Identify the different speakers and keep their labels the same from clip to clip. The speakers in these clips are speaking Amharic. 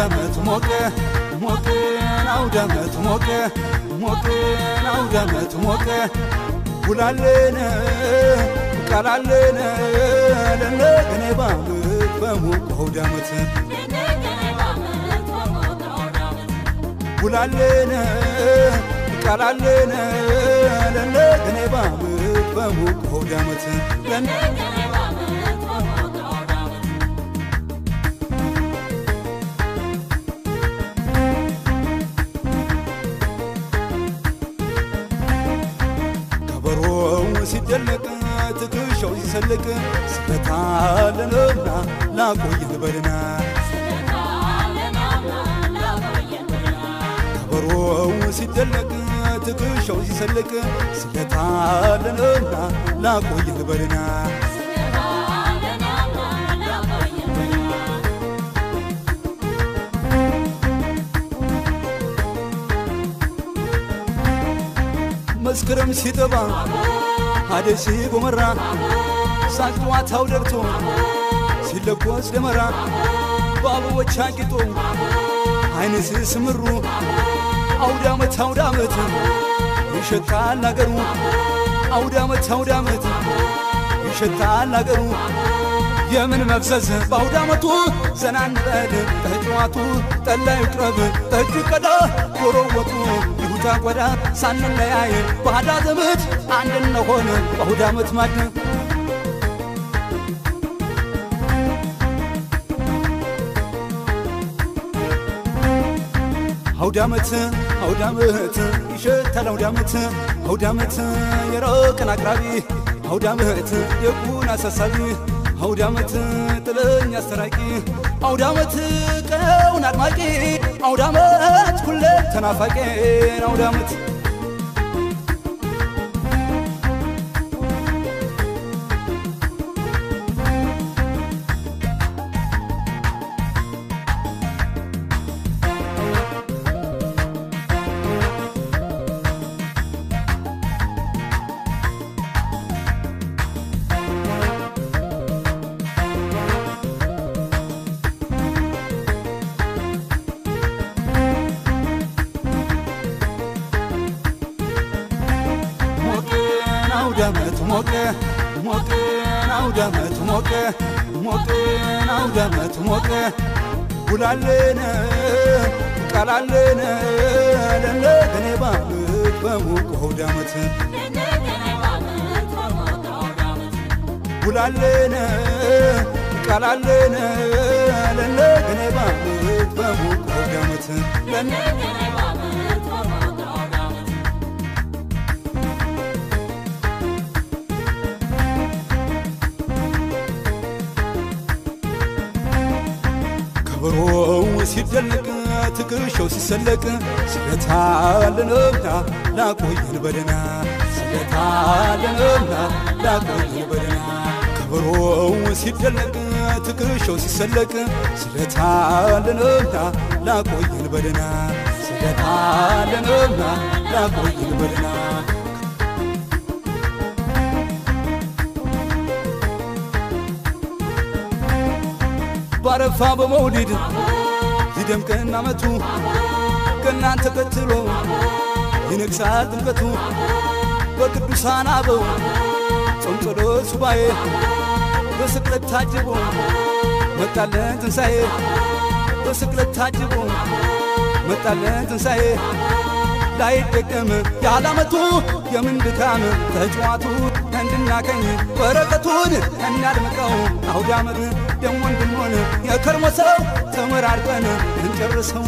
Speaker 1: አውዳመት ሞቀ ሞቀ አውዳመት ሞቀ ሞቀ አውዳመት ሞቀ ውላለን ቃላለን ለነገኔ ባምት በሞቀ አውዳመት ውላለን ቃላለን ለነገኔ ባምት በሞቀ አውዳመት ለነ ከበሮው ሲደለቅ ትከሻው ሲሰልቅ ስለታለንና ላቆየን በልና ከበሮው ሲደለቅ ትከሻው ሲሰልቅ ስለታለንና ላቆየን በልና መስከረም ሲጠባ አደይ ሲጎመራ ሳቅ ጨዋታው ደርቶ ሲለኮስ ደመራ በአበቦች አጊጦ አይን ስስምሩ አውዳመት አውዳመት ይሸታል አገሩ አውዳመት አውዳመት ይሸታል አገሩ የምን መፍዘዝ በአውዳመቱ ዘና እንበል ተጫዋቱ ጠላ ይቅረብ ጠጅ ቀዳ ዶሮ ወጡ ይሁታ ጓዳ ሳንለያይ ባዳ ዘመድ አንድ እንሆን በአውዳመት ማድ አውዳመት አውዳመት ይሸታል አውዳመት አውዳመት የሮቅን አቅራቢ አውዳመት ደጉን አሳሳቢ አውዳመት ጥለኝ አስተራቂ አውዳመት ቀውን አድማቂ አውዳመት ሁሌ ተናፋቂ አውዳመት ሞቀን አውዳመት ሞቀ ሞቀን አውዳመት ሞቀ ሞቀን አውዳመት ሞቀ ውላለን ቃላለን ለነገኔ ባምት በሞቀ አውዳመት ውላለን ቃላለን ለነገኔ ባምት በሞቀ አውዳመት ለነ ከበሮው ሲደለቅ ትከሻው ሲሰለቅ ስለታለንምና ላቆየን በደና ስለታለንምና ላቆየን በደና ከበሮው ሲደለቅ ትከሻው ሲሰለቅ ስለታለንምና ላቆየን በደና ስለታለንምና ላቆየን በደና ባረፋ በመውሊድ ይደምቀን አመቱ ከእናንተ ተከትሎ ይነግሳል ጥምቀቱ በቅዱሳን አበው ጾም ጸሎት ሱባኤ በስቅለት ታጅቦ መጣለን ትንሣኤ በስቅለት ታጅቦ መጣለን ትንሣኤ ላይደገም ያላመቱ የምን ድካም ተጫዋቱ እንድናገኝ በረከቱን እናድምቀው አውዳመት ደሞ እንድንሆን የከርሞ ሰው ተመራርቀን እንጨርሰው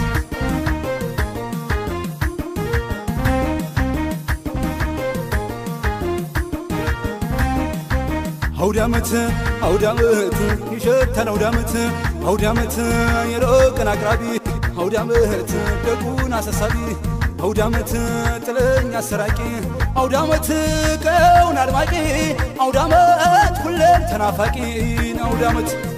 Speaker 1: አውዳመት አውዳመት ይሸታል አውዳመት አውዳመት የሮቅን አቅራቢ አውዳመት ደጉን አሳሳቢ አውዳመት ጥለኝ አሰራቂ አውዳመት ቀውን አድማቂ አውዳመት ሁሌም ተናፋቂ አውዳመት